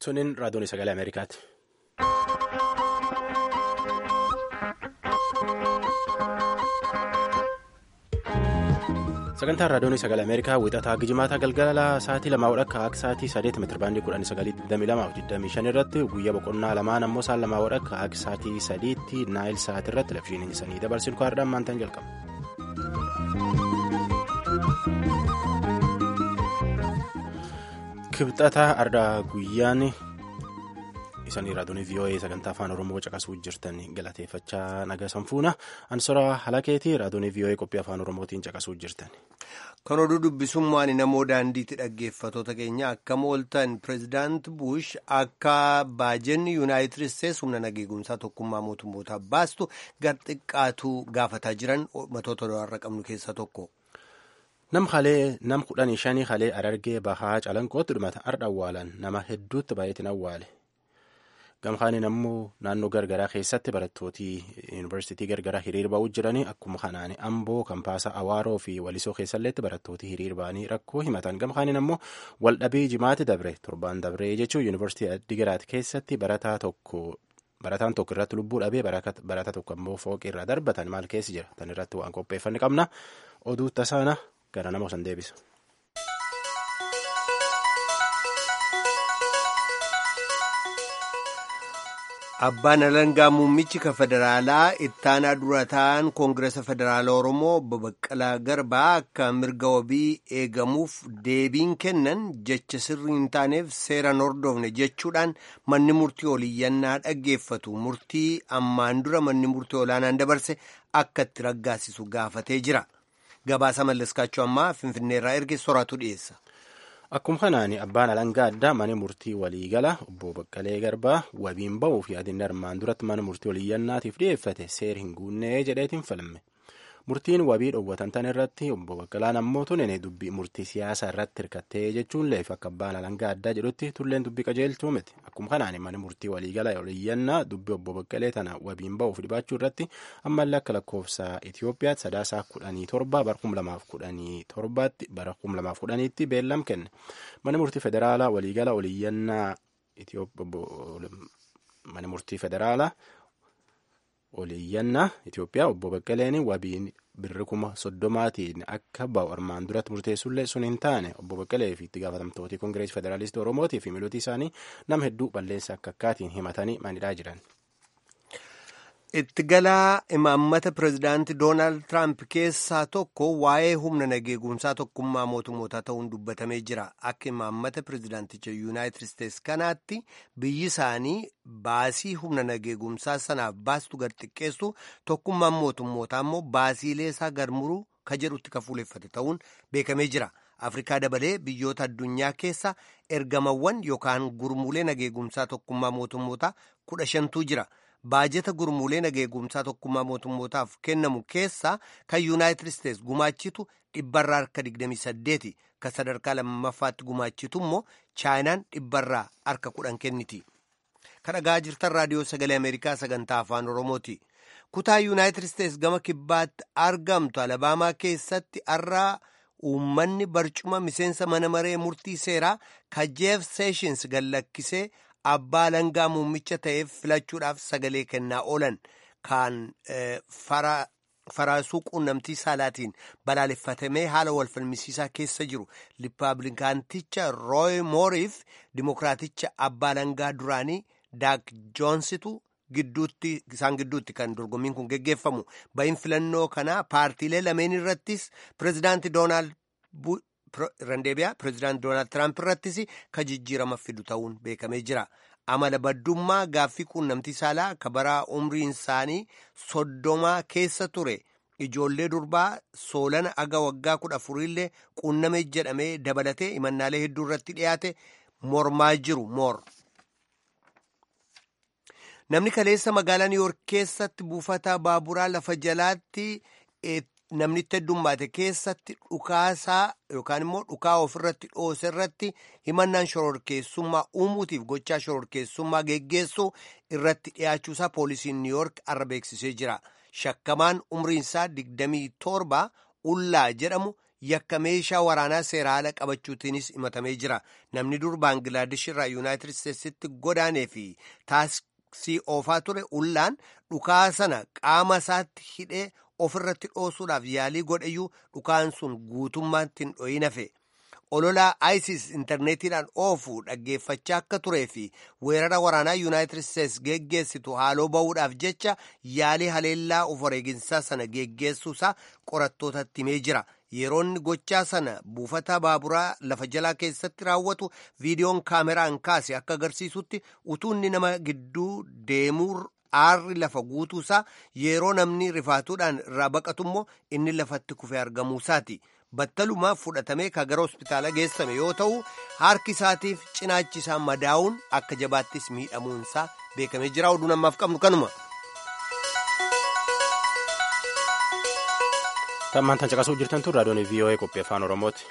Tuniin raadiyoon sagalee Ameerikaati. Sagantaan raadiyoon sagalee Ameerikaa wixataa gijimaataa galgala sa'aatii lamaa wadhakka akka sa'aatii sadeet meetirabaandii kudhanii sagalii digdamii lamaa fi digdamii shan irratti guyyaa boqonnaa lamaan ammoo sa'aan lamaa wadhakka akka sa'aatii sadiitti naayil sa'aatii irratti labshiin isaanii dabarsin kwaadhaan maantaan jalqaba. Kibxataa ardaa guyyaan isanii raadiyoon VOA sagantaa afaan Oromoo caqasuu jirtan galateeffachaa naga sanfuuna ansora halakeetii raadiyoon VOA qophii afaan Oromootiin caqasuu jirtan. Kan oduu dubbisummaan namoo daandiitti dhaggeeffatoota keenya akka mooltan pireezidaant Bush akka baajenni yuunaayitid isteetsi humna nageegumsaa tokkummaa mootummootaa baastu gar xiqqaatu gaafataa jiran matoota do'arra qabnu keessaa tokko. Nam halee nam kudhanii shanii halee Harargee bahaa calanqootti dhumata ardha awwaalan nama hedduutti baay'atiin awwaale. Gamkaaniin ammoo naannoo gargaraa keessatti barattooti yuunivarsiitii gargaraa hiriir ba'uu jiranii akkuma kanaan amboo kampaasa awaaroo fi walisoo keessalleetti barattooti hiriir ba'anii rakkoo himatan gamkaaniin ammoo waldhabii jimaati dabre torbaan dabree jechuun yuunivarsiitii Adigiraat keessatti barataa tokko. Barataan tokko irratti lubbuu dhabee barataa tokko ammoo fooqii irraa darbatan maal keessi jira tan irratti waan qopheeffanne qabna oduu tasaana gara nama osan deebisa. Abbaan alangaa muummichi ka federaalaa ittaanaa dura ta'an koongiresa federaalaa Oromoo obbo Baqqalaa Garbaa akka mirga wabii eegamuuf deebiin kennan jecha sirrii hin taaneef seeraan hordofne jechuudhaan manni murtii oliyyannaa dhaggeeffatu murtii ammaan dura manni murtii olaanaan dabarse akka itti raggaasisu gaafatee jira. Gabaasa mallaskaachuu ammaa Finfinneerraa erge soraatu dhiyeessa. Akkuma kanaan abbaan alangaa addaa mana murtii waliigala obbo Baqqalee Garbaa wabiin ba'uuf yaadinni armaan duratti mana murtii oliyyannaatiif dhiyeeffate seer hin guunnee jedheetiin falme. Murtiin wabii dhoowwatan tan irratti obbo Baqqalaan ammoo tunene dubbii murtii siyaasaa irratti hirkattee jechuun leef akka abbaan alangaa addaa jedhutti tulleen dubbii qajeelchuu miti. Akkuma kanaan mana murtii waliigala oliyyannaa dubbii obbo Baqqalee tana wabiin ba'uuf dhibaachuu irratti ammallee akka lakkoofsa Itoophiyaatti sadaasaa kudhanii torba bara kuma lamaaf kudhanii torbaatti bara kuma lamaaf kudhaniitti beellam kenne. Mana murtii federaalaa waliigala oliyyannaa mana murtii federaalaa oliyyannaa Itoophiyaa obbo Baqqaleen wabiin birri kuma soddomaatiin akka ba'u armaan duratti murteessullee sun hin taane obbo Baqqalee fi itti gaafatamtooti Koongireesii Federaalistii Oromootii fi miilootii isaanii nama hedduu balleessa akka akkaatiin himatanii manidhaa jiran. Itti galaa imaammata pireezidaantii Doonaald Tiraamp keessaa tokko waa'ee humna nageegumsaa tokkummaa mootummootaa ta'uun dubbatamee jira. Akka imaammata pireezidaanticha Yuunaayitid Isteetsi kanaatti biyyi isaanii baasii humna nageegumsaa sanaaf baastu gad xiqqeessu tokkummaan mootummootaa immoo baasiilee isaa garmuruu ka jedhutti ka fuuleffate ta'uun beekamee jira. Afrikaa dabalee biyyoota addunyaa keessa ergamawwan yookaan gurmuulee nageegumsaa tokkummaa mootummootaa kudha shantuu jira. baajeta gurmuulee nageegumsaa tokkummaa mootummootaaf kennamu keessaa kan yuunaayitid isteetsi gumaachitu dhibbarraa harka 28 kan sadarkaa lammaffaatti gumaachitu immoo chaayinaan dhibbarraa harka 10 kenniti. kan dhagaa jirtan raadiyoo sagalee ameerikaa sagantaa afaan oromooti. kutaa yuunaayitid isteetsi gama kibbaatti argamtu alabaamaa keessatti har'aa uummanni barcuma miseensa mana maree murtii seeraa kan jeef seeshins gallakkisee. abbaa alangaa muummicha ta'eef filachuudhaaf sagalee kennaa oolan kan faraasuu quunnamtii saalaatiin balaaleffatamee haala walfalmisiisaa keessa jiru riippaabilikaanticha rooy mooriif dimokiraaticha abbaa alangaa duraanii daak joonsitu gidduutti isaan gidduutti kan dorgommiin kun geggeeffamu ba'iin filannoo kanaa paartiilee lameen irrattis pireezidaanti doonaald randeebiyaa pireezidaanti doonaald tiraamp irrattis ka jijjiirama fidu ta'uun beekamee jira amala baddummaa gaaffii quunnamtii saalaa ka baraa umriin isaanii soddomaa keessa ture ijoollee durbaa soolana aga waggaa kudha afuriillee quunname jedhamee dabalatee imannaalee hedduu irratti dhiyaate mormaa jiru moor. namni kaleessa magaalaa niiwoork keessatti buufata baaburaa lafa jalaatti. namni itti heddummaate keessatti dhukaasaa yookaan immoo dhukaa ofirratti dhoose irratti himannaan shororkeessummaa uumuutiif gochaa shororkeessummaa geggeessuu irratti dhiyaachuusaa poolisiin niiwoork arra beeksisee jira. Shakkamaan umriinsaa digdamii torba ullaa jedhamu yakka meeshaa waraanaa seera ala qabachuutiinis himatamee jira namni dur baangilaadesh irraa yuunaayitid isteetsitti godaanee fi taaksii oofaa ture ullaan dhukaa sana qaama isaatti hidhee ofirratti dhoosuudhaaf yaalii godheyyuu dhukaan sun guutummaatti hin dhoyin hafe ololaa isis intarneetiidhaan oofu dhaggeeffachaa akka turee fi weerara waraanaa yuunaayitid isteets geggeessitu haaloo ba'uudhaaf jecha yaalii haleellaa of wareeginsaa sana geggeessuusaa qorattootatti himee jira yeroonni gochaa sana buufata baaburaa lafa jalaa keessatti raawwatu viidiyoon kaameraan kaase akka agarsiisutti utuunni nama gidduu deemuu aarri lafa guutuusaa yeroo namni rifaatuudhaan irraa baqatu immoo inni lafatti kufee argamuusaati. battalumaa fudhatamee ka gara hospitaala geessame yoo ta'u harki isaatiif cinaachi isaa madaa'uun akka jabaattis miidhamuunsaa beekamee jira oduu namaaf qabnu kanuma. Tammaan tan caqasuu jirtan tun raadiyoon VOA qophii afaan Oromooti.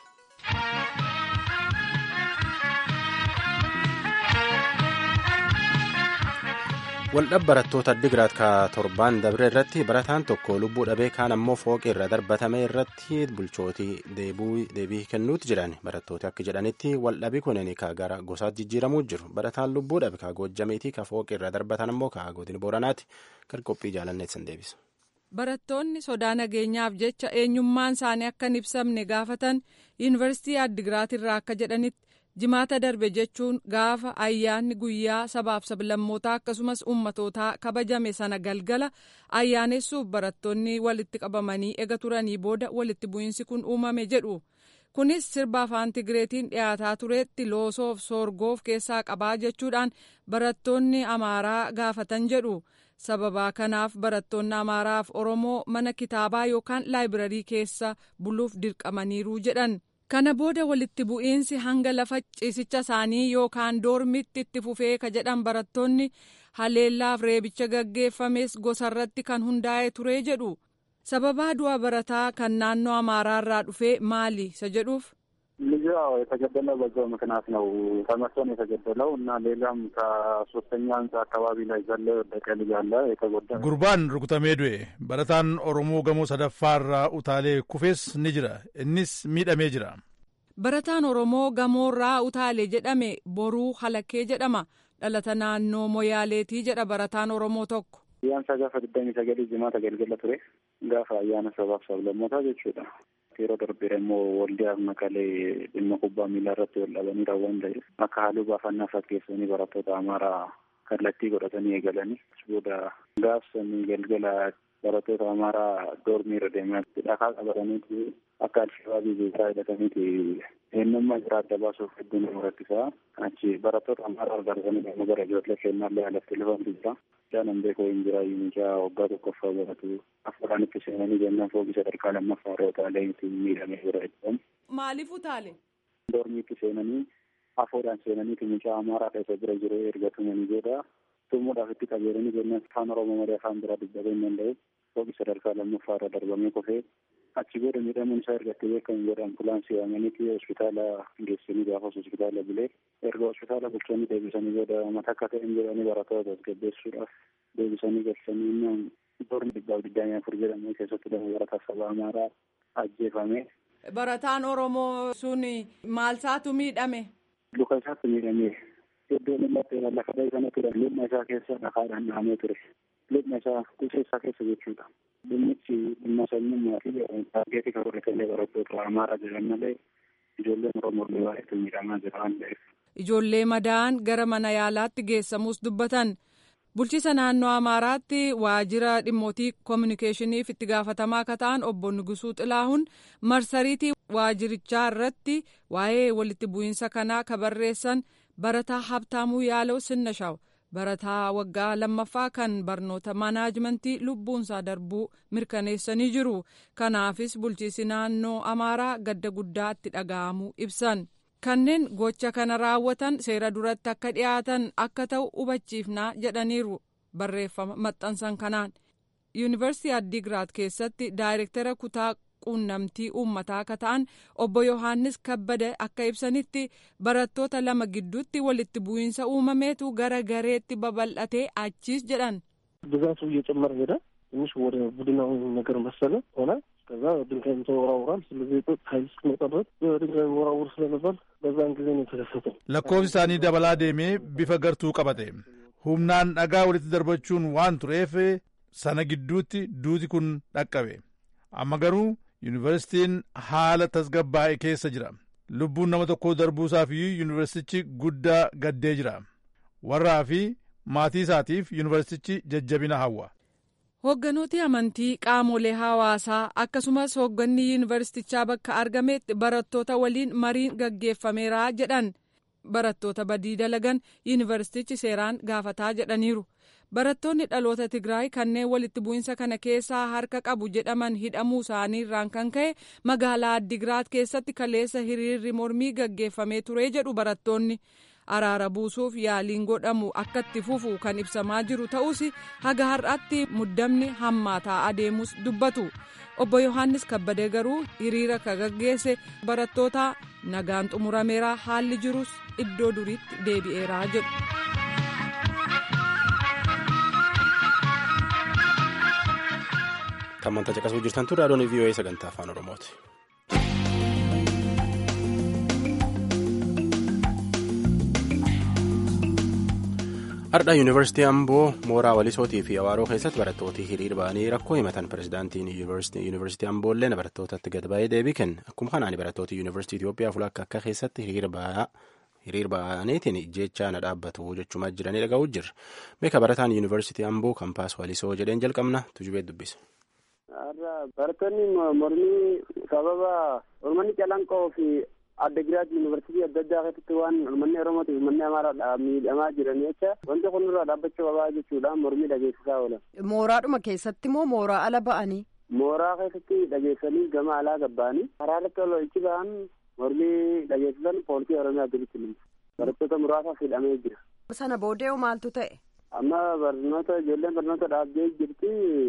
Waldhab barattoota Addigiraat ka torbaan dabre irratti barataan tokko lubbuu dhabee kaan ammoo fooqi irra darbatame irratti bulchootii deebii kennuuti jiran barattooti akka jedhanitti waldhabi kunin ka gara gosaatti jijjiiramuu jiru barataan lubbuu dhabe ka goojjameetii ka fooqi irra darbatan ammoo ka godina booranaati kan qophii jaalanneessan deebisa. Barattoonni sodaa nageenyaaf jecha eenyummaan isaanii akka hin ibsamne gaafatan yuunivarsiitii Addigiraat irraa akka jedhanitti jimaata darbe jechuun gaafa ayyaanni guyyaa sabaaf sablammootaa akkasumas ummatootaa kabajame sana galgala ayyaanessuuf barattoonni walitti qabamanii ega turanii booda walitti bu'iinsi kun uumame jedhu kunis sirba afaan tigireetiin dhiyaataa tureetti loosoof soorgoof keessaa qabaa jechuudhaan barattoonni amaaraa gaafatan jedhu sababaa kanaaf barattoonni amaaraaf oromoo mana kitaabaa yookaan laayibirarii keessa buluuf dirqamaniiru jedhan. kana booda walitti bu'iinsi hanga lafa ciisicha isaanii yookaan doormitti itti fufee ka jedhan barattoonni haleellaaf reebicha gaggeeffames gosarratti kan hundaa'e ture jedhu sababaa du'a barataa kan naannoo amaaraarraa dhufee maali isa jedhuuf. ልጁ ያው የተገደለው በዛው ምክንያት ነው። ተመቶ ነው የተገደለው እና ሌላም ከሶስተኛ ህንጻ አካባቢ ላይ ዘሎ የወደቀ ልጅ አለ የተጎዳ ጉርባን ሩኩተሜ ዱኤ በረታን ኦሮሞ ገሞ ሰደፋራ ኡታሌ ኩፌስ ni jira innis miidhamee jira. barataan oromoo gamoorraa utaalee jedhame boruu halakkee jedhama dhalata naannoo moyaaleetii jedha barataan oromoo tokko. Ayyaansa gaafa digdamii sagalii jimaata galgala ture gaafa ayyaana sabaaf sablammootaa jechuudha. yeroo darbee immoo waldiyaaf makalee dhimma kubbaa miilaa irratti wal dhabanii raawwan ta'e akka haaluu baafannaa fakkeessanii barattoota amaaraa kallattii godhatanii eegalanii booda gaafsanii galgala barattoota amaaraa doormii irra deemaa dhakaa qabataniiti akka alshabaabii beekaa hidhataniiti eenyummaa jira adda baasuuf hedduu nama rakkisaa achi barattoota amaaraa argatanii immoo gara ijoollee kennaallee alatti lufantu jira. Jaanan beekoo hin jira mucaa waggaa tokkoffaa baratu afuudhaan itti seenanii jennaan fooqii sadarkaa lammaffaa irra utaalee itti miidhamee jira jedhamu. Maaliif utaale? Doormii itti seenanii afuudhaan seenanii mucaa amaaraa keessa bira jiru erga tumanii booda tumuudhaaf itti qabeeranii jennaan afaan oromoo malee afaan biraa dubbatuu hin danda'u fooqii sadarkaa lammaffaa irra darbamee kufee achi booda miidhamuun isaa erga itti beekamu booda ambulaansii waamaniiti hospitaala geessanii gaafas hospitaala bulee erga hospitaala bulchanii deebisanii booda mata akka ta'een jedhanii barattoota tasgabbeessuudhaaf deebisanii galchanii innaan doormi dhibbaaf digdamii afur jedhamu keessatti dama barataa saba amaaraa ajjeefame. Barataan Oromoo sun maal isaatu miidhame? Luka isaatti miidhame. Iddoon inni lafa dheesana ture lubna isaa keessa dhakaadhaan dhahamee ture. Lubna isaa kuusaa isaa keessa jechuudha. Dhimmichi dhimma sanyummaa fi taageetii kan godhatellee barattoota amaaraa jiran malee ijoolleen Oromoo baay'eetu miidhamaa jira waan ta'eef. Ijoollee madaa'an gara mana yaalaatti geessamus dubbatan. Bulchiisa naannoo Amaaraatti waajjira dhimmootii koominikeeshiniif itti gaafatamaa akka ta'an obbo Nugusuu Xilaahuun marsariitii waajjirichaa irratti waa'ee walitti bu'iinsa kanaa ka barreessan barataa Habtaamuu Yaaloo Sinnashaaw barataa waggaa lammaffaa kan barnoota maanaajmentii lubbuunsaa darbuu mirkaneessanii jiru. Kanaafis bulchiisi naannoo Amaaraa gadda guddaa itti dhaga'amuu ibsan. kanneen gocha kana raawwatan seera duratti akka dhiyaatan akka ta'u hubachiifnaa jedhaniiru barreeffama maxxansan kanaan yuunivarsiitii addiigiraat keessatti daayirektara kutaa quunnamtii uummataa akka ta'an obbo yohaannis kabbada akka ibsanitti barattoota lama gidduutti walitti bu'iinsa uumameetu gara gareetti babal'atee achiis jedhan. ብዛቱ እየጨመረ ሄደ። ትንሽ ወደ ቡድናዊ ነገር መሰለ ሆነ። ከዛ ድንጋይም ተወራውሯል። ስለዚህ የጸጥታ ኃይል እስኪመጣ ድረስ በድንጋይ ወራውር ስለነበር በዛን ጊዜ ነው የተከሰተው። lakkoofsi isaanii dabalaa deemee bifa gartuu qabate humnaan dhagaa walitti darbachuun waan tureef sana gidduutti duuti kun dhaqqabe amma garuu yuunivarsitiin haala tasgabbaa'e keessa jira lubbuun nama tokkoo darbuusaaf yuunivarsiitichi guddaa gaddee jira warraa fi maatii isaatiif yuunivarsiitichi jajjabina hawwa. Hoogganooti amantii qaamolee hawaasaa akkasumas hoogganni yuunivarsiitichaa bakka argametti barattoota waliin mariin gaggeeffameera jedhan barattoota badii dalagan yuunivarsiitichi seeraan gaafataa jedhaniiru. Barattoonni dhaloota Tigraay kanneen walitti bu'insa kana keessaa harka qabu jedhaman hidhamuu isaanii irraan kan ka'e magaalaa Addigiraat keessatti kaleessa hiriirri mormii gaggeeffamee ture jedhu barattoonni. araara buusuuf yaaliin godhamu akka itti fufu kan ibsamaa jiru ta'us haga har'aatti muddamni hammaataa adeemus dubbatu obbo yohaannis kabbadee garuu hiriira ka gaggeesse barattoota nagaan xumurameera haalli jirus iddoo duriitti deebi'eeraa jedhu. Tammantaa caqasuu jirtan ture adoon VOA sagantaa afaan Oromooti. Har'a Yuunivarsiitii Amboo mooraa Walisootii fi Awaaroo keessatti barattooti hiriir ba'anii rakkoo himatan pirezidaantiin Yuunivarsiitii Amboollee barattootatti gad ba'ee deebii kenne. Akkuma kanaan barattooti Yuunivarsiitii Itoophiyaa fuulakka akka keessatti hiriir ba'aniitiin jecha na dhaabbatu jechumaa jiranii dhaga'uu jirra. Beeka barataan Yuunivarsiitii Amboo kampaas Walisoo jedheen jalqabna tujubee dubbise. Barattoonni mormii sababa Ormanni Calanqoo fi Addagiraat yuunivarsiitii adda addaa keessatti waan uummanni Oromoo fi uummanni Amaaraadha miidhamaa jiran jecha wanti kun irraa dhaabbachuu qabaa jechuudhaan mormii dhageessisaa oolan. Mooraadhuma keessatti moo mooraa ala ba'anii? Mooraa keessatti dhageessanii gama alaa gabba'anii karaa irratti ol ichi ba'an mormii dhageessisan poolisii Oromiyaa duratti limsa. Barattoota muraasaaf hidhamee jira. Sana boodee maaltu ta'e? Amma barnoota ijoolleen barnoota dhaabdee jirti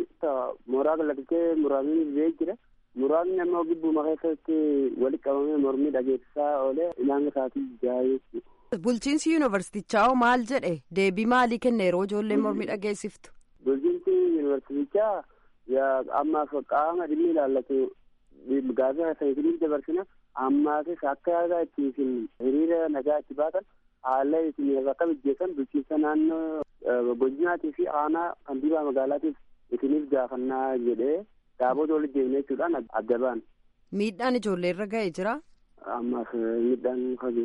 mooraa kalaqtee muraasni ba'ee jira. muraasni ammoo gibbuma keessatti walitti qabamee mormii dhageessisaa oolee ilaanga isaatii jaayee. Bulchiinsi yuunivarsiitichaa maal jedhe deebii maalii kenne yeroo ijoolleen mormii dhageessiftu? Bulchiinsi yuunivarsiitichaa ammaaf qaama dhimmi ilaallatu gaazexaa saayinsiin dabarsina ammaasis akka yaadaa itti isin hiriira nagaa itti baatan haala isin akka mijeessan bulchiinsa naannoo godinaatii fi aanaa kantiibaa magaalaatiif isiniif gaafannaa jedhee Daabota walitti deemnee jechuudhaan adda ba'an. Miidhaan ijoollee irra ga'ee jira. Ammaaf miidhaan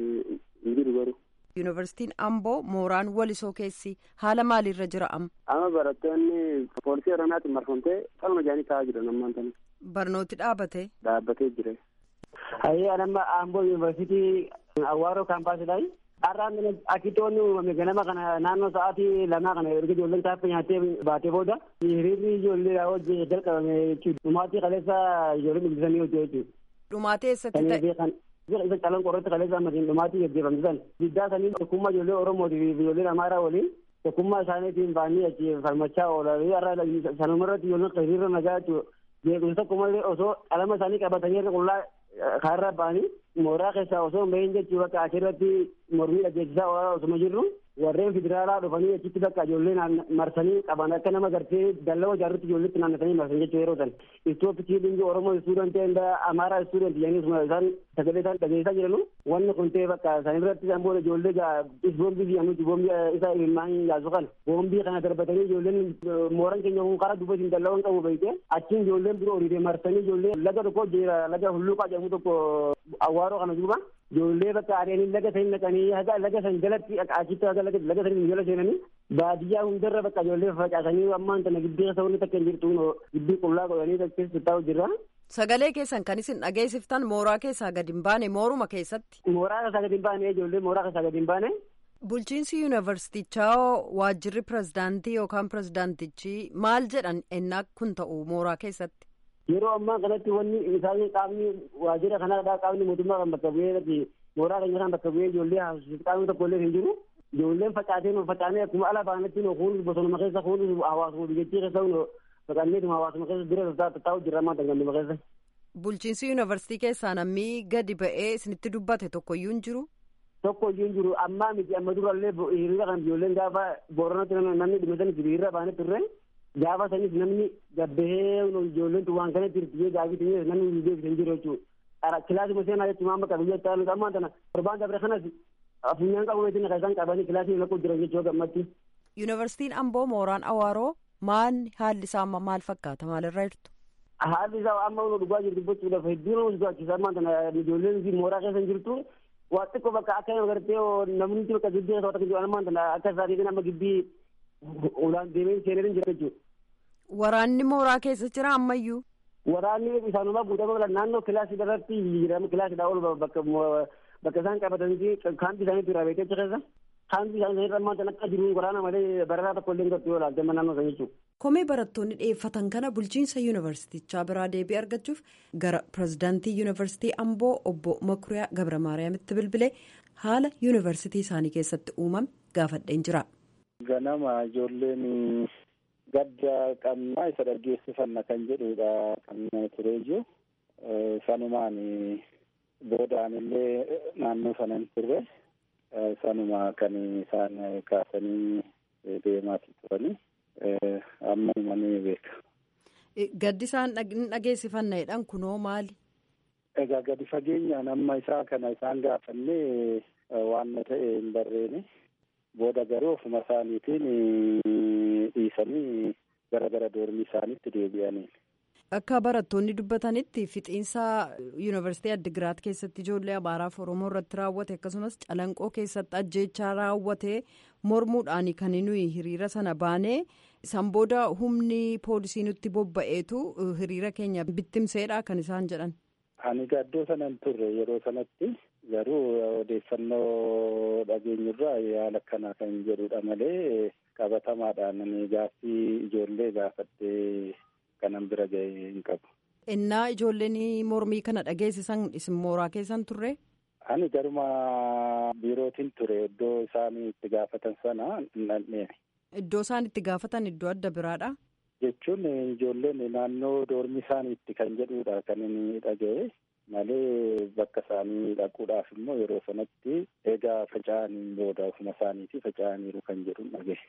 hin jiru garuu. Yuunivarsiitiin Amboo mooraan walisoo keessi haala maaliirra jira amma? Amma barattoonni poolisii Oromiyaatiin marfamtee qalma jaanii taa'aa jiran ammaan tana. Barnooti dhaabate? Dhaabbatee jira. Hayyee anamma Amboo yuunivarsiitii Awaaroo kaampaasidhaayi. Har'aan akkitoonni uumame ganama kana naannoo sa'aatii lamaa kana erga ijoolleen taaffa nyaattee baatee booda hiriirri ijoollee hojii jalqabame jechuudha. Dhumaatii kaleessa ijoolleen dubbisanii hojii jechuudha. Dhumaatii eessatti ta'e? Isa calan qorratti kaleessa ammatiin dhumaatii gaggeeffamte san. Diddaa sanii tokkummaa ijoollee Oromootii fi ijoolleen Amaaraa waliin tokkummaa isaaniitiin baanii achi falmachaa oolan. Har'a sanuma irratti ijoolleen hiriirra nagaa jechuudha. Beekumsa tokkummaa osoo qalama isaanii qabatanii qullaa kaarra ba'anii mooraa keessaa osoo hin bahin jechuu bakka achirratti mormii dhageessisaa oolaa osuma jirru warreen federaalaa dhufanii achitti bakka ijoollee marsanii qaban akka nama gartee dallaa ijaarrutti ijoolletti naannatanii marsan jechuu yeroo san istooppi chiilingi oromoo istuudant enda amaaraa istuudant jedhanii osuma isaan sagalee isaan dhageessisaa jiranu wanni kun ta'e bakka isaan irratti isaan booda ijoollee boombii jedhamutti boombii isa ilmaan yaasu kana boombii kana darbatanii ijoolleen mooran keenya kun karaa dubbatti dallaa qabu beekte achiin ijoolleen biroo horiiree marsanii ijoollee laga tokko jira laga hulluuqaa jedhamu tokko awwaaroo kana duuba ijoollee bakka adeemanii laga sanii naqanii haga laga san jalatti achitti haga laga laga sanii jala seenanii baadiyyaa hundarra bakka ijoollee facaasanii ammaan tana gidduu keessa wanni takka hin jirtu gidduu qullaa godhanii keessa taa'u jirra. Sagalee keessan kan isin dhageessiftan mooraa keessaa gadi hin baane mooruma keessatti. Mooraa keessaa gadi hin baane ijoollee mooraa keessaa gadi hin baane. Bulchiinsi yuunivarsiitichaa waajjirri pirezidaantii yookaan pirezidaantichi maal jedhan ennaa kun ta'u mooraa keessatti. Yeroo ammaa kanatti wanni isaanii qaamni waajjira kanaa qaamni mootummaa kan bakka bu'ee mooraa keenya kan bakka bu'ee ijoollee haasofsiisu qaamni tokko illee hin jiru. Ijoolleen facaatee nu facaanee akkuma ala baanatti nu kunuun bosonuma keessa kunuun hawaasuma biyyattii keessa nu facaanneetuma hawaasuma keessa dura taa'u jirra ammaa ganduma keessa. Bulchiinsi yuunivarsiitii keessaa namni gadi ba'ee isinitti dubbate tokkoyyuu hin jiru. Tokkoyyuu hin jiru ammaa miti amma durallee hiriira kan ijoolleen gaafa booranatti namni dhimmisan hiriira baanee turre gaafa sanis namni gabbahee ijoolleen waan kanatti hirtiyee gaafitee namni hin deebisan jiru jechuudha. Kilaasii seenaa jechuun amma qabiyyaa ta'an ammaa tana torbaan dabre kanas afunyaan qabu weetiin kan isaan qabanii kilaasii lakkuu jiran jechuudha gammatti. Yuunivarsiitiin Amboo mooraan Awaaroo maal haalli isaa maal fakkaata maalirra jirtu? Haalli isaa amma dhugaa jirtu gochuudhaaf hedduu nama sodaachisa ammaa tana ijoolleen mooraa keessa jirtu waa xiqqoo bakka akka agartee namni bakka gibbii keessa wata jiru ammaa tana akka isaatiin amma gibbii ulaan deemee seenee jira jechuudha. Waraanni mooraa keessa jira ammayyuu. Waraanni isaanuma guutamee naannoo kilaasii irratti jijjiirama kilaasiidhaa ol bakka bakka isaan qabatanii kaampii isaanii irraa beekee keessa kaampii isaanii irra ammaa akka jiru waraana malee barataa tokko illee gatti yoo ilaalte naannoo sana jechuudha. Komee barattoonni dhiyeeffatan kana bulchiinsa yuunivarsiitichaa biraa deebii argachuuf gara pirezidaantii yuunivarsiitii Amboo obbo Makuriyaa Gabra Maariyaamitti bilbilee haala yuunivarsiitii isaanii keessatti uumame gaafadheen jira. Ganama ijoolleen gadda qabnaa isa dhaggeessifanna kan jedhudha kan turee jiru. Sanumaan boodaan illee naannoo sana hin turre sanuma kan isaan kaasanii deemaa turanii amma himanii beeka. Gaddi isaan dhageessifanneedhaan kunoo maali? Egaa gadi fageenyaan amma isaa kana isaan gaafannee waan ta'e hin barreene. booda garuu ofuma isaaniitiin dhiisanii gara gara doormii isaaniitti deebi'anii. Akka barattoonni dubbatanitti fixiinsa yuunivarsiitii Addigiraat keessatti ijoollee Amaaraaf Oromoo irratti raawwate akkasumas calanqoo keessatti ajjeechaa raawwate mormuudhaan kan nuyi hiriira sana baanee san booda humni poolisii nutti bobba'eetu hiriira keenya bittimseedha kan isaan jedhan. Ani gaddoo sana hin turre yeroo sanatti. garuu odeeffannoo dhageenyurraa yaala akkana kan jedhudha malee qabatamaadhaan gaaffii ijoollee gaafadhee kanan bira ga'e hin qabu. Innaa ijoolleen mormii kana dhageessisan isin mooraa keessan turre? Ani garuma biirootiin ture iddoo isaan itti gaafatan sana hin dhandheene. Iddoo isaan itti gaafatan iddoo adda biraadha? Jechuun ijoolleen naannoo doormii isaaniitti kan jedhudha kan inni dhaga'e. malee bakka isaanii dhaquudhaaf immoo yeroo sanatti egaa faca'aniin booda ofuma isaaniitii faca'aniiru kan jedhu dhagahe.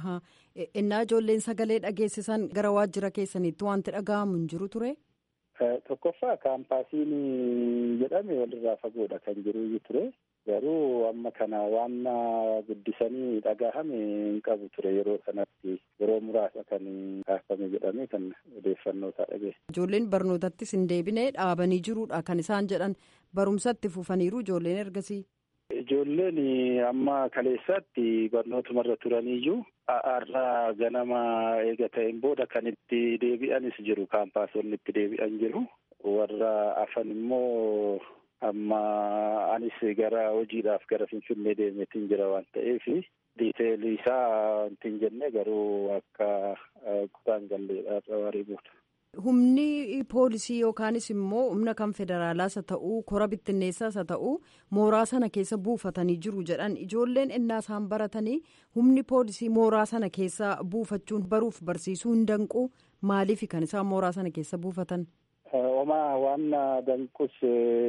Innaa ijoolleen sagalee dhageessisan gara waajjira keessaniitti wanti dhaga'amu hin jiru ture? Tokkoffaa kaampaasiin jedhame walirraa fagoodha kan jiru ture. Garuu amma kana waan guddisanii dhagahame hin qabu ture yeroo sanatti yeroo muraasa kan kaafame jedhame kan odeeffannoo isaa dhagahe. Ijoolleen barnootattis hin deebine dhaabanii jiruudha kan isaan jedhan barumsatti fufaniiru ijoolleen ergasii. Ijoolleen amma kaleessaatti barnootumarra turaniyyuu har'a ganama eega ta'een booda kan itti deebi'anis jiru kaampaasonni itti deebi'an jiru warra afan immoo. amma anis gara hojiidhaaf gara finfinnee deemeetiin jira waan ta'eef diiteelii isaa wanti hin jenne garuu akka kutaan galleedha warii booda. Humni poolisii yookaanis immoo humna kan federaalaas haa ta'uu kora bittinneessaas haa ta'uu mooraa sana keessa buufatanii jiru jedhan ijoolleen innaa isaan baratanii humni poolisii mooraa sana keessa buufachuun baruuf barsiisuu hin danqu maaliif kan isaan mooraa sana keessa buufatan? Homaa waan danqus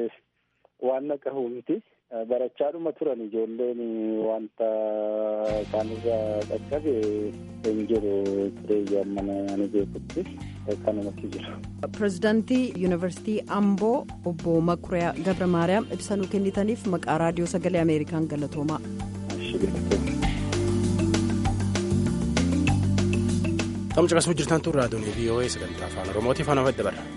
waan qabu miti barachaadhuma turan ijoolleen wanta isaanirra qaqqabe hin jiru tureeyyaa mana ani beekutti kanumatti jira. pirezidaantii yuunivarsiitii amboo obbo makuriyaa gabra maariyaam ibsa nuu kennitaniif maqaa raadiyoo sagalee ameerikaan galatoomaa. Tamca qasuu jirtan tun raadiyoon VOA sagantaa afaan oromootiif ana fadda barra.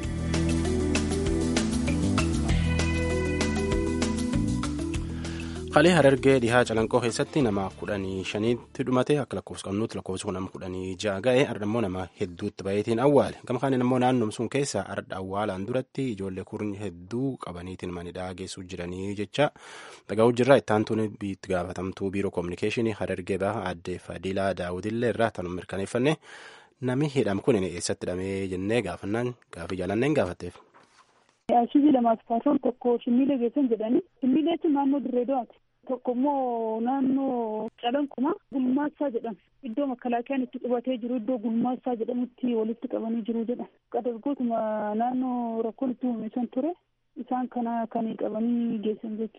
Halee harargee dhihaa calanqoo keessatti nama kudhanii shaniitti dhumate akka lakkoofsa qabnuutti lakkoofsa kun nama kudhanii ja'a ga'e arda immoo nama hedduutti baay'eetiin awwaale gama kaaniin immoo naannoom sun keessa arda awwaalaan duratti ijoollee kurni hedduu qabaniitiin manidhaa geessuu jiranii jecha dhagaa hojirraa ittaantuun itti gaafatamtuu biiroo koominikeeshinii harargee baha aadde fadilaa daawudillee irraa tanuu mirkaneeffanne nami hidham kun eessatti hidhamee jennee gaafannaan gaafii jaalanneen gaafatteef. Ashii lamaaf kaasuun tokko shimmiilee geessan jedhanii shimmiilee jechuun naannoo dirree do'aati. Tokko immoo naannoo calanquma gulmaassaa jedhama. Iddoo makalaakiyaan itti qubatee jiru iddoo gulmaassaa jedhamutti walitti qabanii jiru jedha. Qadargootuma naannoo rakkoon itti uumamesan ture isaan kana kan qabanii geessan jechuudha.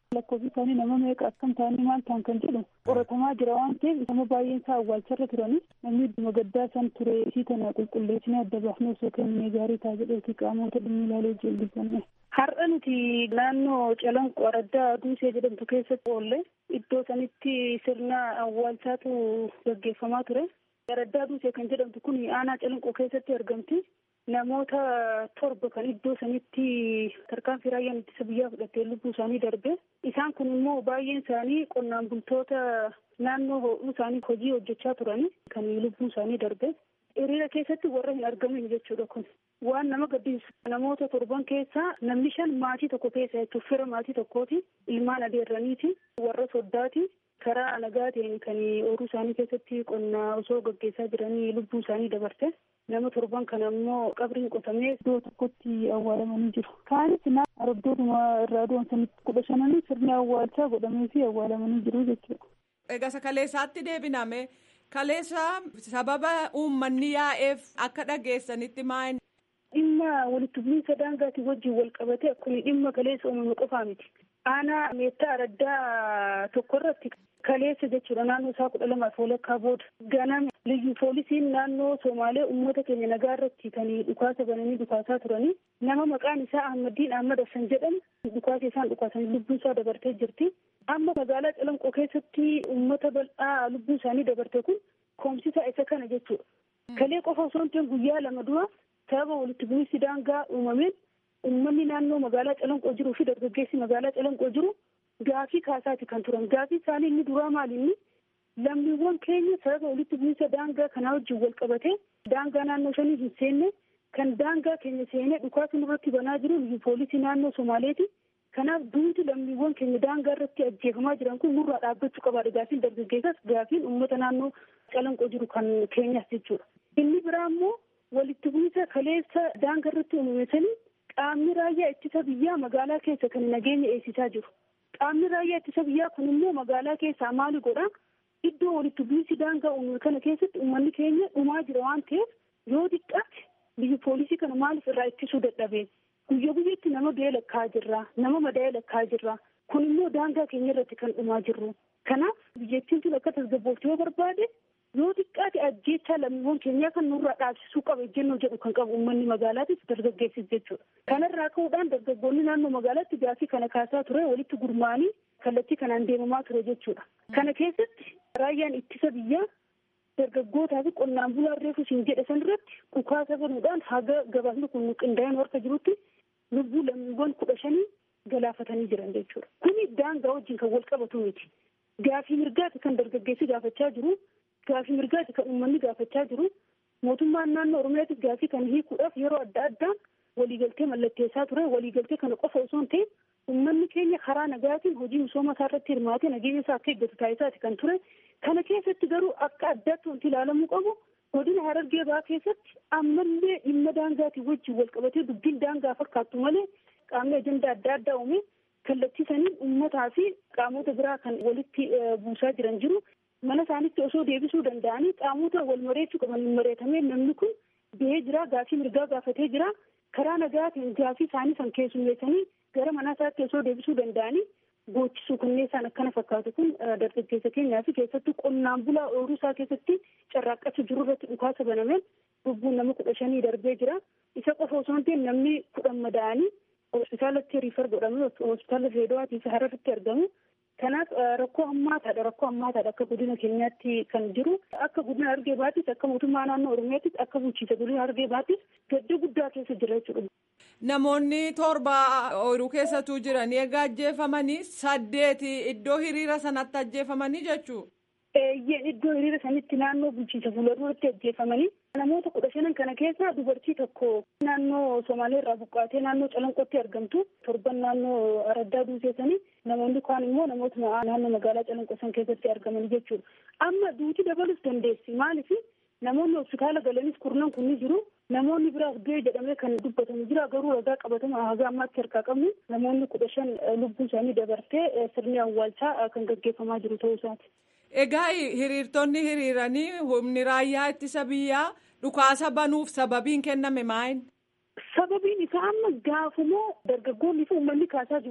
lakkoofsi isaanii nama meeqa akkam ta'anii maal ta'an kan jedhu qoratamaa jira waan ta'eef nama baay'een isaa awwaalcharra turani namni dhuma gaddaa san ture isii tana qulqulleessinee adda baafnee osoo kennee gaarii ta'a jedheeti qaamota dhimmi ilaalee jilbifanne. Har'a nuti naannoo calanqoo araddaa duusee jedhamtu keessatti oolle iddoo sanitti sirna awwaalchaatu gaggeeffamaa ture. Araddaa duusee kan jedhamtu kun aanaa calanqoo keessatti argamti. Namoota torba kan iddoo sanitti tarkaanfii raayyaan ittisa biyyaa fudhatee lubbuu isaanii darbe. Isaan kun immoo baay'een isaanii qonnaan bultoota naannoo ho'uu isaanii hojii hojjechaa turani kan lubbuu isaanii darbe. Hiriira keessatti warra hin argamin jechuudha kun. Waan nama gaddisiisu namoota torban keessaa namni shan maatii tokko keessa jechuun fira maatii tokkooti. Ilmaan adeerraniiti. Warra soddaati. Karaa nagaa ta'een kan ooruu isaanii keessatti qonnaa osoo gaggeessaa jiranii lubbuu isaanii dabarte. Nama torban kana immoo qabriin qotamee iddoo tokkotti awwaalamanii jiru. Kaanis araddootuma irraa doonsanitti kudha shananii sirni awwaalchaa godhamee fi awwaalamanii jiru jechuudha. Egaa kaleessaatti deebiname kaleessa sababa uummanni yaa'eef akka dhageessanitti maal. Dhimma walitti bu'iinsa daangaatiin wajjin wal qabate akkuma dhimma kaleessa uumame qofaa miti. Aanaa meettaa araddaa tokko irratti kaleessa jechuudha naannoo isaa kudha lamaaf walakkaa booda ganama liyyu poolisiin naannoo Somaalee uummata keenya nagaa irratti kan dhukaasa bananii dhukaasaa turanii nama maqaan isaa Ahmadiin Ahmad Hassan jedhamu dhukaasa isaan dhukaasanii lubbuu isaa dabartee jirti. Amma magaalaa Calanqoo keessatti uummata bal'aa lubbuu isaanii dabarte kun koomsisaa isa kana jechuudha. Kalee qofa osoo hin guyyaa lama dura sababa walitti bu'iinsi daangaa uumameen uummanni naannoo magaalaa Calanqoo jiruu fi dargaggeessi magaalaa Calanqoo jiru gaafii kaasaati kan turan. Gaafii isaanii inni duraa maali inni lammiiwwan keenya sababa walitti bu'iinsa daangaa kanaa wajjin wal qabatee daangaa naannoo shanii hin seenne kan daangaa keenya seenee dhukaasa nurratti banaa jiru poolisii naannoo Somaaleeti. Kanaaf duuti lammiiwwan keenya daangaa irratti ajjeefamaa jiran kun nurraa dhaabbachuu qabaadha. Gaafiin dargaggeessas gaafiin uummata naannoo calanqoo jiru kan keenyas jechuudha. Inni biraa immoo walitti bu'iinsa kaleessa daangaa irratti uumamanii qaamni raayyaa ittisa biyyaa magaalaa keessa kan nageenya eegsisaa jiru. Qaamni raayyaa ittisa biyyaa kun immoo magaalaa keessaa maali godhaa? Iddoo walitti bu'iinsi daangaa uumame kana keessatti uummanni keenya dhumaa jira waan ta'eef yoo xiqqaate biyyi poolisii kana maaliif irraa ittisuu dadhabee? Guyya guyyaatti nama du'ee lakkaa jirra. Nama madaa'ee lakkaa jirra. Kun immoo daangaa keenya irratti kan dhumaa jirru. Kanaaf biyyattiin tun akka tasgabbooftu yoo barbaade yoo xiqqaate ajjeechaa lammiiwwan keenyaa kan nurraa dhaabsisuu qaba ejjennoo jedhu kan qabu uummanni magaalaatis dargaggeessis jechuudha. Kanarraa ka'uudhaan dargaggoonni naannoo magaalaatti gaafii kana kaasaa ture walitti gurmaanii kallattii kanaan deemamaa ture jechuudha. Kana keessatti raayyaan ittisa biyyaa dargaggootaa fi qonnaan bulaan reefu siin jedhe san irratti dhukaasa banuudhaan haga gabaasni kun qindaa'een harka jirutti lubbuu lammiiwwan kudha shanii galaafatanii jiran jechuudha. Kuni daangaa wajjin kan wal qabatu miti. Gaafii mirgaati kan dargaggeessi gaafachaa jiru. Gaafii mirgaati kan uummanni gaafachaa jiru. Mootummaan naannoo Oromiyaatis gaafii kana hiikuudhaaf yeroo adda addaan waliigaltee mallatteessaa ture. Waliigaltee kana qofa osoo hin ta'in uummanni keenya karaa nagaatiin hojii misooma isaa irratti hirmaatee nageenya isaa akka eeggatu taasisaati kan ture. Kana keessatti garuu akka addaatti wanti ilaalamuu qabu godina Harargee Bahaa keessatti ammallee dhimma daangaatiin wajjin wal qabatee dubbiin daangaa fakkaattu malee qaamni ajandaa adda addaa uume kallattiisanii uummataa fi qaamota biraa kan walitti buusaa jiran jiru. Mana isaanitti osoo deebisuu danda'anii qaamota wal mareechuu qaban hin mareetamee namni kun ba'ee jira gaafii mirgaa gaafatee jira. Karaa nagaatiin gaafii isaanii san keessummeessanii gara mana isaatti osoo deebisuu danda'anii goochisuu kanneen isaan akkana fakkaatu kun dargaggeessa keenyaa fi keessattuu qonnaan bulaa ooyiruu isaa keessatti carraaqqachuu jiru irratti dhukaasa banameen lubbuun nama kudha shanii darbee jira. Isa qofa osoo hin ta'in namni kudhan madaa'anii hospitaalatti riifar godhamee hospitaala Reedowaatii fi Hararitti argamu. Kanaaf rakkoo hammaataadha rakkoo hammaataadha akka godina keenyaatti kan jiru akka godina Harargee Bahaattis akka mootummaa naannoo Oromiyaattis akka bulchiinsa godina Harargee Bahaattis gadda guddaa keessa jira jechuudha. Namoonni torba ooyiruu keessatu jiran egaa ajjeefamanii saddeeti iddoo hiriira sanatti ajjeefamanii jechuu. Eeyyeen iddoo hiriira sanitti naannoo bulchiinsa fuulduratti ajjeefamanii namoota kudha shanan kana keessa dubartii tokko naannoo Somaalee irraa buqqaatee naannoo Calanqootti argamtu torban naannoo Araddaa Duuseessanii namoonni kaan immoo namoota naannoo magaalaa Calanqoo san keessatti argaman jechuudha. Amma duuti dabalus dandeessi maaliif namoonni hospitaala galanis kurnan kun ni jiru. Namoonni biraas du'e jedhamee kan dubbatamu jira garuu ragaa qabatama haga ammaatti harkaa qabnu namoonni kudha shan lubbuu isaanii dabartee sirni awwaalchaa kan gaggeeffamaa jiru ta'uu isaati. Egaa hiriirtonni hiriiranii humni raayyaa ittisa biyyaa dhukaasa banuuf sababiin kenname maal? Sababiin isaa amma gaafumoo dargaggoonni fi uummanni kaasaa jiru kan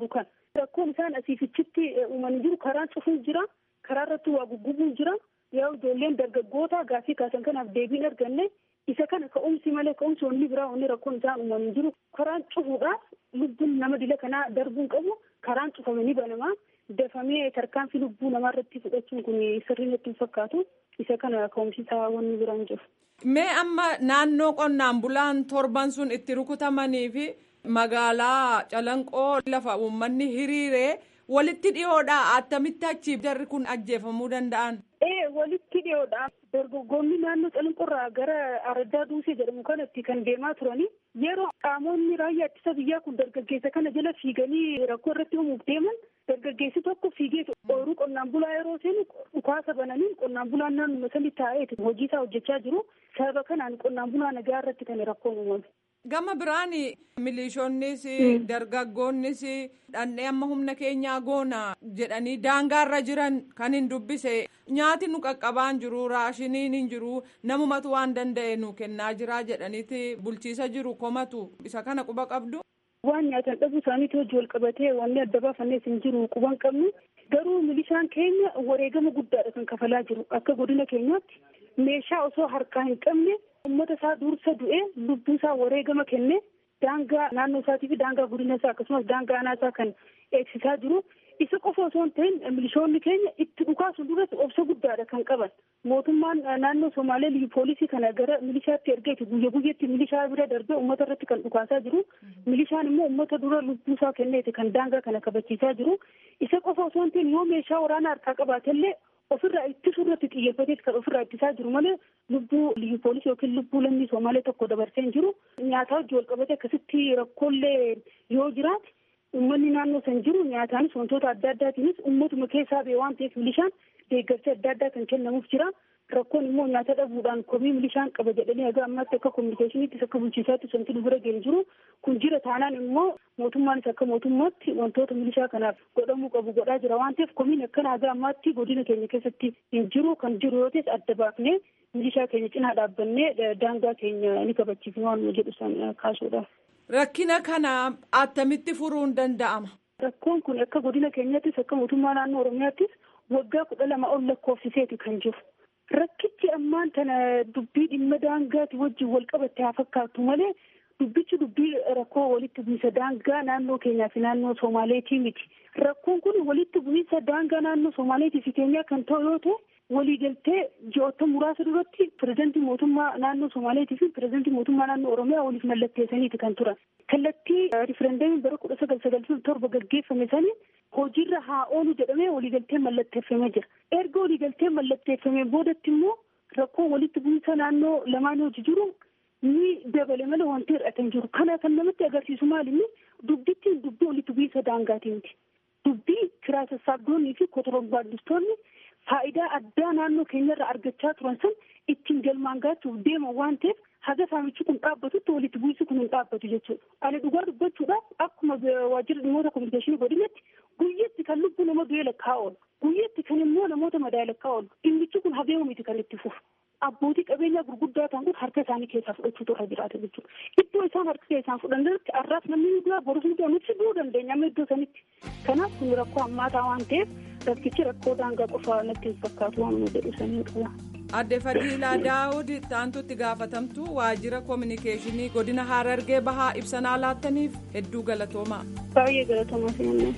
rakkoon isaan asiifichitti uumanii jiru karaan cufuun jira karaa irratti waa guggubuun jira yaa ijoolleen dargaggoota gaafii kaasan kanaaf deebiin arganne isa kana ka'umsi malee ka'umsi wanni biraa wanni rakkoon isaan uumanii jiru karaan cufuudhaaf lubbuun nama dila kanaa darbuun qabu karaan cufame ni banamaa dafamee tarkaanfii lubbuu namaa irratti fudhachuun kun sirrii natti hin fakkaatu isa kana ka'umsi isaa wanni biraan jiru. Mee amma naannoo qonnaan bulaan torban sun itti rukutamanii fi magaalaa calanqoo lafa uummanni hiriiree walitti dhiyoodha attamitti achi jarri kun ajjeefamuu danda'an. Ee walitti dhiyoodha dargaggoonni naannoo calanqoorraa gara araddaa duusee jedhamu kanatti kan deemaa turanii yeroo qaamonni raayyaa ittisa biyyaa kun dargaggeessa kana jala fiiganii rakkoo irratti uumuuf deeman dargaggeessi tokko fiigee ooyiruu qonnaan bulaa yeroo seenu dhukaasa bananiin qonnaan bulaan naannoo sanii taa'ee hojii isaa hojjechaa jiru sababa kanaan qonnaan bulaa nagaa irratti kan rakkoon uumame. Gama biraan milishoonnis dargaggoonnis dhandhee amma humna keenyaa goona jedhanii daangaarra jiran kan hin dubbise nyaati nu qaqqabaan jiru raashiniin hin jiru namumatu waan danda'e nu kennaa jira jedhaniiti bulchiisa jiru komatu isa kana quba qabdu. Waan nyaatan dhabuu isaaniitti hojii wal qabatee wanni adda baafannees hin jiru quban qabnu garuu milishaan keenya wareegama guddaadha kan kafalaa jiru akka godina keenyaatti meeshaa osoo harkaa hin qabne ummata isaa dursa du'ee lubbuu isaa wareegama kenne daangaa naannoo isaatii fi daangaa godina isaa akkasumas daangaa aanaa isaa kan eegsisaa jiru isa qofa osoo hin ta'in milishoonni keenya itti dhukaasuun duratti obsa guddaadha kan qaban mootummaan naannoo somaalee liyyu poolisii kana gara milishaatti ergeeti guyya guyyaatti milishaa bira darbee ummata irratti kan dhukaasaa jiru milishaan immoo ummata dura lubbuu isaa kenneeti kan daangaa kana kabachiisaa jiru isa qofa osoo hin ta'in yoo meeshaa waraanaa harkaa qabaatellee ofirraa ittisuu irratti xiyyeeffateet kan ofirraa ittisaa jiru malee lubbuu liyyu poolisii yookiin lubbuu lammii somaalee tokko dabarsee hin jiru nyaataa hojii wal qabate akkasitti rakkoolee yoo jiraate uummanni naannoo san jiru nyaataanis wantoota adda addaatiinis uummatuma keessaa ba'e waan ta'eef milishaan deeggarsa adda addaa kan kennamuuf jira rakkoon immoo nyaata dhabuudhaan komii milishaan qaba jedhanii haga ammaatti akka kominikeeshiniittis akka bulchiisaattis wanti nu bira ga'e jiru kun jira taanaan immoo mootummaanis akka mootummaatti wantoota milishaa kanaaf godhamuu qabu godhaa jira waan ta'eef komiin akkana haga ammaatti godina keenya keessatti hin jiru kan jiru yoo ta'es adda baafnee milishaa keenya cinaa dhaabbannee daangaa keenya ni kabachiifne waan nu jedhu san kaasuudha. Rakkina kana attamitti furuun danda'ama? Rakkoon kun akka godina keenyattis akka mootummaa naannoo Oromiyaattis waggaa kudha lama ol lakkoofsiseeti kan jiru. Rakkichi ammaan tana dubbii dhimma daangaati wajjin wal qabatte haa fakkaatu malee dubbichi dubbii rakkoo walitti bu'iinsa daangaa naannoo keenyaa fi naannoo Somaaleetii miti. Rakkoon kun walitti bu'iinsa daangaa naannoo Somaaleetii fi keenyaa kan ta'u yoo ta'e waliigaltee ji'oota muraasa duratti pirezidantii mootummaa naannoo Somaaleetii fi pirezidantii mootummaa naannoo Oromiyaa waliif mallatteessaniiti kan turan. Kallattii riferendeemii bara kudha sagal sagaltamii torba gaggeeffame sanii hojiirra haa oolu jedhamee waliigaltee mallatteeffamee jira. Erga waliigaltee mallatteeffamee boodatti immoo rakkoo walitti bu'iinsa naannoo lamaan hojii jiru ni dabale malee wanti hir'ate hin jiru. Kana kan namatti agarsiisu maalinni dubbittiin dubbii walitti bu'iinsa daangaatii miti. Dubbii kiraa sassaabdoonnii fi kotorombaaddistoonni faayidaa addaa naannoo keenyarraa argachaa turan san ittiin galmaan gaachuuf deeman waan ta'eef haga saamichi kun dhaabbatutti walitti bu'iinsi kun hin dhaabbatu jechuudha. Ani dhugaa dubbachuudhaaf akkuma waajjira dhimmoota kominikeeshinii godinatti guyyatti kan lubbuu nama du'ee lakkaa'aa oolu. Guyyatti kan immoo namoota madaa'e lakkaa'aa oolu. Dhimmichi kun habeemu miti kan itti fufu. Abbootii qabeenyaa gurguddaa ta'an kun harka isaanii keessaa fudhachuutu irra jiraata jechuudha. Iddoo isaan harka keessaan fudhannirratti arraas namni du'a borus ni du'a nuti du'uu dandeenya amma iddoo sanitti. Kanaaf kun rakkoo hammaataa waan ta'eef rakkichi rakkoo daangaa qofaa natti hin fakkaatu waan nu jedhu sanii qaba. Adde Fadiilaa Daawud taantutti gaafatamtu waajjira koominikeeshinii godina Harargee bahaa ibsanaa laattaniif hedduu galatoomaa. Baay'ee galatoomaa seenaa.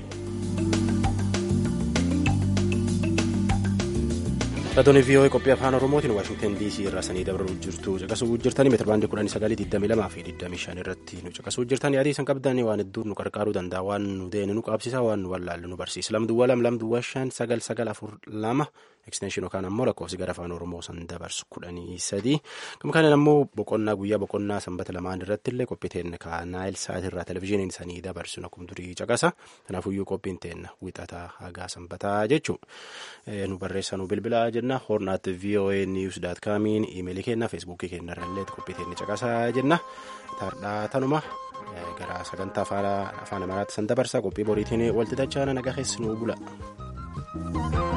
Raadiyoo VOA qophii afaan Oromootiin Waashingtan DC irraa sanii dabruu jirtu caqasuu jirtanii meetira baandii kudhanii sagalii digdamii lamaa fi digdamii shan irratti nu caqasuu jirtan yaadii san qabdan waan hedduu nu qarqaaruu danda'a waan nu deene nu qabsiisa waan nu wallaallu nu barsiisa lamduwwaa lam lamduwwaa shan sagal sagal afur lama ekstenshin yookaan ammoo lakkoofsi gara afaan Oromoo san dabarsu kudhanii sadii gama kanaan ammoo boqonnaa guyyaa boqonnaa sanbata lamaan irratti illee qophii teenna ka naayil saat irraa televizyiiniin sanii dabarsu akkuma durii caqasa kanaafuyyuu qophiin teenna wixataa hagaa sanbataa jechuu nu barreessa nu bilbilaa jenna hornaat voa news daat kaamiin iimeelii kenna feesbuukii kenna irrallee qophii teenna caqasaa jenna tardhaa tanuma gara sagantaa afaan amaaraatti san dabarsa qophii boriitiin walti dachaana nagaa keessi nuu bula.